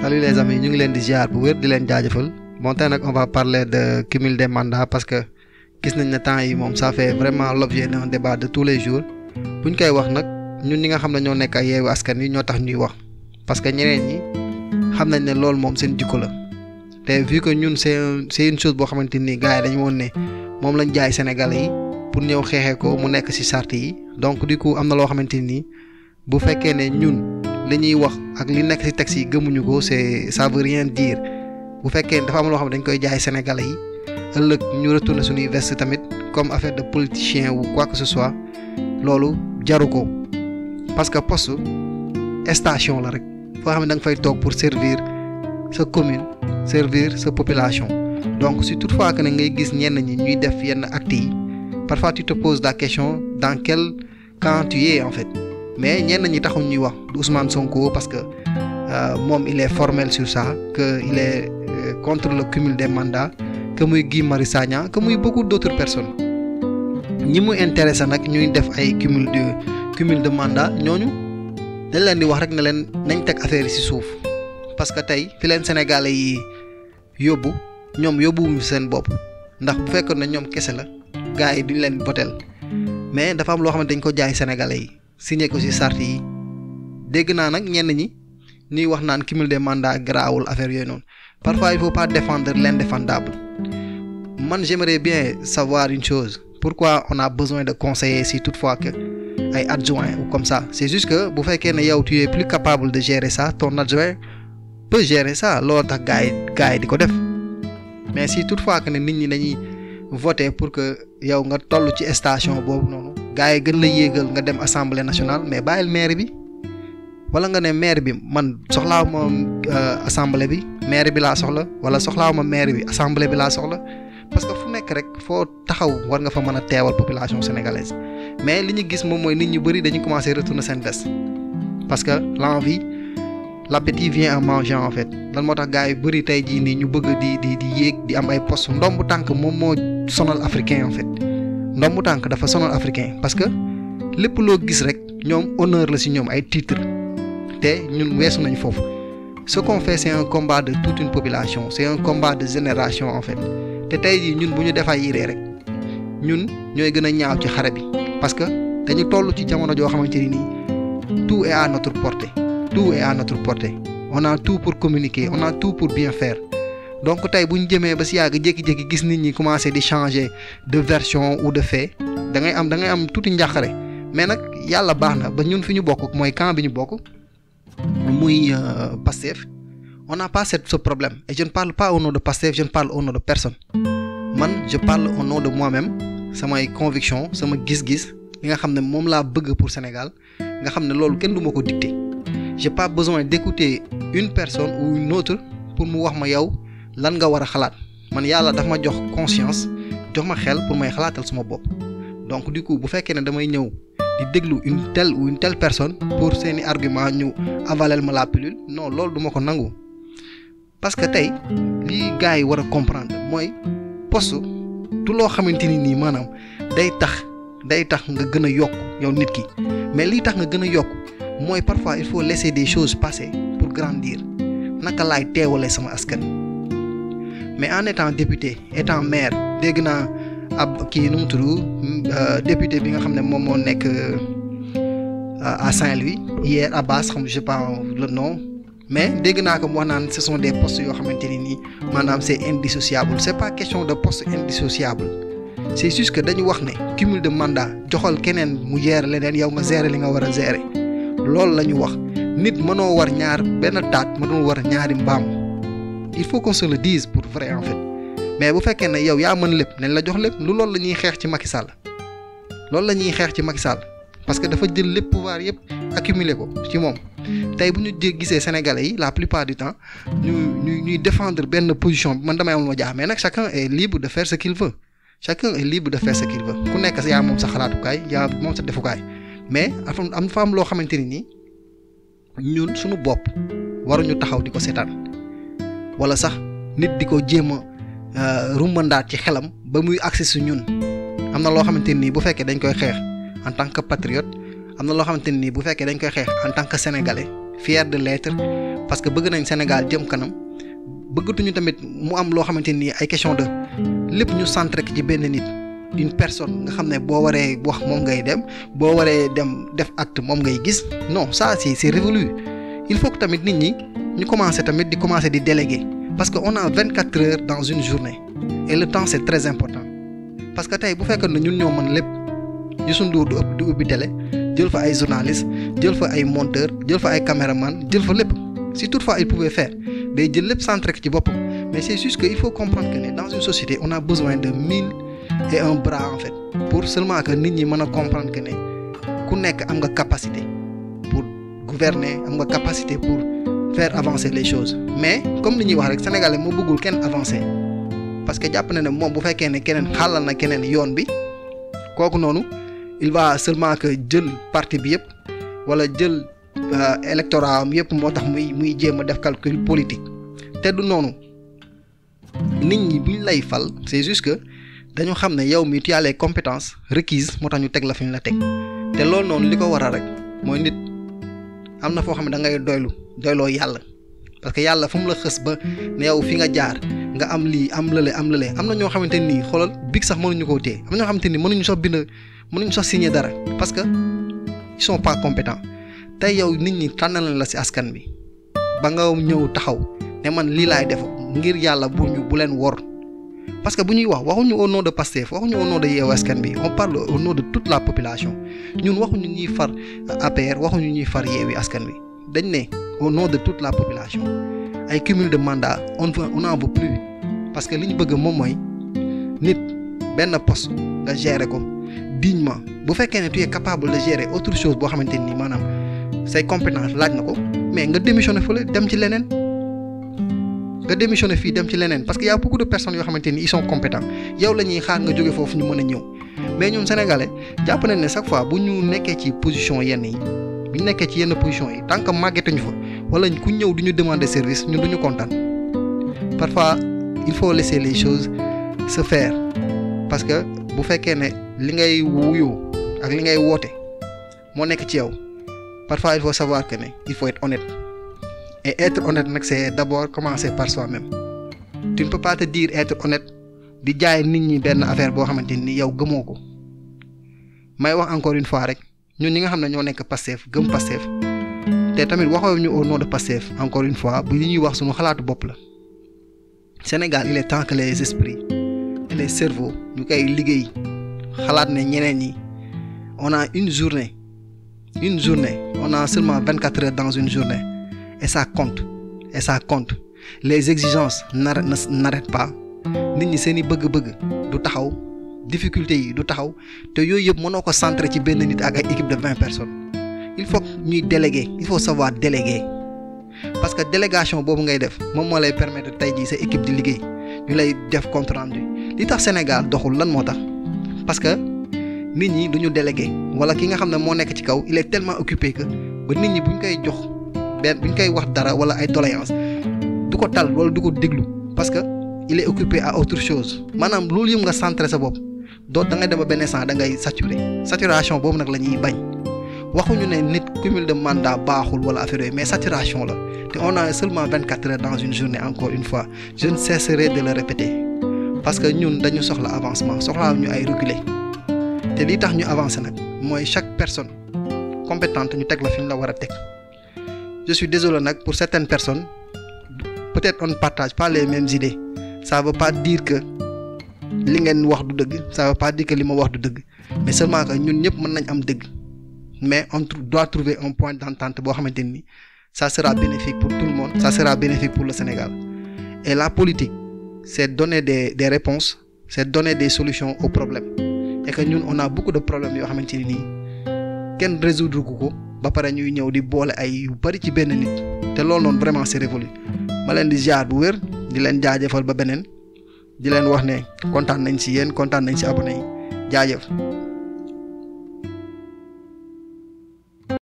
salut les amis ñu ngi leen di ziar bu wér di leen jaajëfal bon tey nag on va parler de cumul des mandats parce que gis nañ ne temps yi moom ça fait vraiment l'objet d'un débat de tous les jours buñ koy wax nag ñun ñi nga xam ne ñoo nekk ay yeewu askan wi ñoo tax ñuy wax parce que ñeneen ñi xam nañ ne loolu moom seen jikko la te vu que ñun c'est c'est une chose boo xamante ni gars yi dañu woon ne moom lañ jaay Sénégalais yi pour ñëw xeexee ko mu nekk ci charte yi donc du coup am na loo xamante ni bu fekkee ne ñun li ñuy wax ak li nekk ci texte yi gëmuñu ko c'est ça veut rien dire bu fekkee dafa am loo xam ne dañ koy jaay Sénégalais yi ëllëg ñu retourner suñuy veste tamit comme affaire de politicien ou quoi que ce soit loolu jaru ko parce que poste station la rek foo xam ne da nga fay toog pour servir sa commune servir sa population donc si toutefois que ne ngay gis ñenn ñi ñuy def yenn actes yi parfois tu te poses la question dans quel camp tu es en fait mais ñenn ñi taxuñ ñuy wax du Ousmane Sonko parce que euh, moom il est formel sur ça que il est euh, contre le cumul des mandats que muy Guy Marius Sagna que muy beaucoup d'autres personnes ñi mu intéressé nag ñuy def ay cumul de cumul de mandat ñooñu dañ leen di wax rek ne leen nañ teg affaire yi ci suuf parce que tey fi leen Sénégalais yi yóbbu ñoom yóbbuwuñu seen bopp ndax bu fekkoon ne ñoom kese la gars yi duñ leen votel mais dafa am loo xam ne dañ ko jaay Sénégalais yi signé ko ci charte yi dégg naa nag ñenn ñi ñuy wax naan cumul des mandats garaawul affaire yooyu noonu parfois il faut pas défendre l'indéfendable man j'aimerais bien savoir une chose pourquoi on a besoin de conseiller si toutefois que ay adjoint ou comme ça c'est juste que bu fekkee ne yow tu es plus capable de gérer ça ton adjoint peut gérer ça loolu tax gars yi gars yi di ko def mais si toutefois que ne nit ñi dañuy voter pour que yow nga toll ci station boobu noonu gars yi gën la yéegal nga dem assemblée nationale mais bàyyil maire bi wala nga ne maire bi man soxlaaw ma assemblée bi maire bi laa soxla wala soxlaaw ma maire bi assemblée bi laa soxla parce que fu nekk rek foo taxaw war nga fa mën a teewal population sénégalaise mais li ñu gis moom mooy nit ñu bëri dañu commencer retourner seen veste parce que l'envie l'appétit vient en mangeant en fait lan moo tax gars yu bëri tey jii nii ñu bëgg di di di yéeg di am ay poste ndombu tànk moom moo sonal africain en fait ndombu tànk dafa sonal africain parce que lépp loo gis rek ñoom honneur la ci ñoom ay titre te ñun weesu nañ foofu ce qu'on fait c'est un combat de toute une population c'est un combat de génération en fait te tey jii ñun bu ñu defay yiree rek ñun ñooy gën a ñaaw ci xare bi parce que dañu toll ci jamono joo xamante ni nii tout est à notre portée tout est à notre portée on a tout pour communiquer on a tout pour bien faire donc tey bu ñu jëmee ba si yàgg jékki-jékki gis nit ñi commencer di changer de version ou de fait da ngay am da ngay am tuuti njàqare mais nag yàlla baax na ba ñun fi ñu bokk mooy camp bi ñu bokk muy Pastef on n'a pas ce problème et je ne parle pas au nom de Pastef je ne parle au nom de personne man je parle au nom de moi-même samay conviction sama gis-gis li nga xam ne moom laa bëgg pour Sénégal nga xam ne loolu kenn du ma ko dicter j'ai pas besoin d'écouter une personne ou une autre pour mu wax ma yow lan nga war a xalaat man yàlla dafa ma jox conscience jox ma xel pour may xalaatal suma bopp donc du coup bu fekkee ne damay ñëw di déglu une telle ou une telle personne pour seeni argument ñu avaler ma la pilule non loolu duma ko nangu parce que tey lii gars yi war a comprendre mooy poste du loo xamante ni nii maanaam day tax day tax nga gën a yokk yow nit ki mais lii tax nga gën a yokk mooy parfois il faut laisser des choses passer pour grandir naka laay teewalee sama askan mais en étant député étant maire dégg naa ab kii nu mu tudd député bi nga xam ne moom moo nekk à Saint-Louis hier Abbas xam je sais pas le nom mais dégg naa ko mu wax naan ce sont des postes yoo xamante ni nii maanaam c'est indissociable c'est pas question de poste indissociable c'est juste que dañu wax ne cumul de mandat joxal keneen mu gérer leneen yow nga gérer li nga war a gérer loolu la ñu wax nit mënoo war ñaar benn taat mënoo war ñaari mbaam il faut qu'on se le dise pour vrai en fait mais bu fekkee ne yow yaa mën lépp nañ la jox lépp lu loolu la ñuy xeex ci Macky Sall loolu la ñuy xeex ci Macky Sall parce que dafa jël lépp pouvoir yëpp accumuler ko ci moom tey bu ñu gisee Sénégalais yi la plupart du temps ñu ñu ñuy défendre benn position bi man damay am lu ma jaax mais nag chacun est libre de faire ce qu'il veut chacun est libre de faire ce qu'il veut ku nekk yaa moom sa xalaatukaay yaa moom sa defukaay mais am fa am loo xamante ni nii ñun suñu bopp waruñu taxaw di ko seetaan wala sax nit di ko jéem a rumbandaat ci xelam ba muy accès su ñun am na loo xamante nii bu fekkee dañ koy xeex en tant que patriote am na loo xamante nii bu fekkee dañ koy xeex en tant que sénégalais fier de l'être parce que bëgg nañ Sénégal jëm kanam bëggatuñu tamit mu am loo xamante ni ay question de lépp ñu centré ci benn nit une personne nga xam ne boo waree wax moom ngay dem boo waree dem def acte moom ngay gis non ça c'est c'est révolu il faut que tamit nit ñi ñu commencer tamit di commencer di déléguer parce que on a vingt quatre heures dans une journée et le temps c'est très important parce que tey bu fekkee ne ñun ñoo mën lépp Youssou Ndour du ëpp du ubbi télé jël fa ay journalistes jël fa ay monteurs jël fa ay caméramans jël fa lépp si toutefois il pouvait faire day jël lépp centré ci boppam mais c'est juste que il faut comprendre que ne dans une société on a besoin de mille et un bras en fait pour seulement que nit ñi mën a comprendre que ne ku nekk am nga capacité pour gouverner am nga capacité pour faire avancer les choses mais comme li ñuy wax rek sénégalais moo bëggul kenn avancer parce que jàpp na ne moom bu fekkee ne keneen xàllal na keneen yoon bi kooku noonu il va seulement que jël parti bi yëpp wala jël électorat am yëpp moo tax muy muy jéem a def calcul politique te du noonu nit ñi buñ lay fal c'est juste que dañu xam ne yow mi tu as les compétences requises moo tax ñu teg la fi ñu la teg te loolu noonu li ko waral rek mooy nit am na foo xam ne da ngay doylu doyloo yàlla parce que yàlla fu mu la xës ba ne yow fi nga jaar nga am lii am lële am lële am na ñoo xamante nii xoolal big sax mënuñu koo téye am na ñoo xamante ni mënuñu sax bind mënuñu sax signer dara parce que ils sont pas compétents tey yow nit ñi tànnal la ci askan bi ba nga ñëw taxaw ne man lii laay def ngir yàlla bu ñu bu leen wor parce que bu ñuy wax waxuñu au nom de Pastef waxuñu au nom de Yewwi Askan Wi on parle au nom de toute la population ñun waxuñu ñuy far APR waxuñu ñuy far Yewwi Askan Wi dañ ne au nom de toute la population ay cumul de mandat on on n'en veut plus parce que li ñu bëgg moom mooy nit benn poste nga gérer ko dignement bu fekkee ne tu es capable de gérer autre chose boo xamante ni maanaam say compétence laaj na ko mais nga démissionner fële dem ci leneen nga démissionner fii dem ci leneen parce que y a beaucoup de personnes yoo xamante ni ils sont compétents yow la ñuy xaar nga jóge foofu ñu mën a ñëw mais ñun sénégalais jàpp nañ ne chaque fois bu ñu nekkee ci position yenn yi bu ñu nekkee ci yenn position yi tant que màggetuñu fa wala ku ñëw du ñu demander service ñun du ñu kontaan parfois il faut laisser les choses se faire parce que bu fekkee ne li ngay wuyoo ak li ngay woote moo nekk ci yow parfois il faut savoir que ne il faut être honnête et être honnête nag c'est d'abord commencer par soi-même tu ne peux pas te dire être honnête di jaay nit ñi benn affaire boo xamante ni yow gëmoo ko may wax encore une fois rek ñun ñi nga xam ne ñoo nekk Pastef gëm Pastef te tamit waxoo ñu au nom de Pastef encore une fois bu li ñuy wax suñu xalaatu bopp la Sénégal il est temps que les esprits et les cerveaux ñu koy liggéey xalaat ne ñeneen ñi on a une journée une journée on a seulement vingt quatre heures dans une journée et ça compte et ça compte les exigences n'arrêtent n'arrêtent pas nit ñi seen i bëgg-bëgg du taxaw difficulté yi du taxaw te yooyu yëpp mënoo ko centrer ci benn nit ak ay équipe de vingt personnes il faut ñuy déléguer il faut savoir déléguer parce que délégation boobu ngay def moom moo lay permettre tey jii sa équipe di liggéey ñu lay def compte rendu li tax Sénégal doxul lan moo tax parce que nit ñi duñu délégué wala ki nga xam ne moo nekk ci kaw il est tellement occupé que ba nit ñi buñ koy jox benn buñ koy wax dara wala ay doléance du ko tal wala du ko déglu parce que il est occupé à autre chose maanaam loolu yëpp nga centré sa bopp doo da ngay dem ba benn instant da ngay saturé saturation boobu nag la ñuy bañ waxuñu ne nit cumul de mandat baaxul wala affaire yooyu mais saturation la te on a seulement vingt quatre heures dans une journée encore une fois je ne cesserai de le répéter parce que ñun dañu soxla avancement soxlaa ñu ay reculer te lii tax ñu avancer nag mooy chaque personne compétente ñu teg la fi ñu la war a teg je suis désolé nag pour certaines personnes peut-être on ne partage pas les mêmes idées ça veut pas dire que li ngeen wax du dëgg ça veut pas dire que li ma wax du dëgg mais seulement que ñun ñëpp mën nañ am dëgg mais on doit trouver un point d'entente boo xamante ni ça sera bénéfique pour tout le monde ça sera bénéfique pour le Sénégal et la politique c'est donner des des réponses c'est donner des solutions aux problèmes et que ñun on a beaucoup de problèmes yoo xamante ni nii kenn résoudre ko ko ba pare ñuy ñëw di boole ay yu bari ci benn nit te loolu noonu vraiment c'est révolu ma leen di ziar bu wér di leen jaajëfal ba beneen di leen wax ne kontaan nañ ci yéen kontaan nañ ci abonné yi jaajëf.